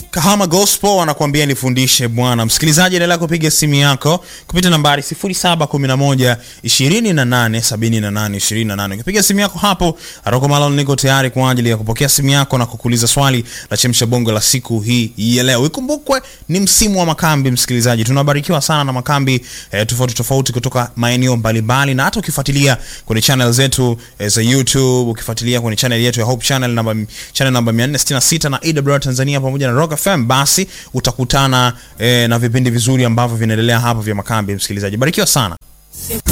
Kahama Gospel wanakuambia nifundishe Bwana. Msikilizaji, endelea kupiga simu yako kupitia nambari 0711 28 78 28. Ukipiga simu yako hapo, Aroko Malon niko tayari kwa ajili ya kupokea simu yako na kukuuliza swali la chemsha bongo la siku hii ya leo. Ikumbukwe ni msimu wa makambi, msikilizaji. Tunabarikiwa sana na makambi eh, tofauti tofauti kutoka maeneo mbalimbali, na hata ukifuatilia kwenye channel zetu eh, za YouTube, ukifuatilia kwenye channel yetu ya Hope Channel namba channel namba 466 na AWR Tanzania pamoja na Rock FM, basi utakutana eh, na vipindi vizuri ambavyo vinaendelea hapo vya makambi. Msikilizaji, barikiwa sana.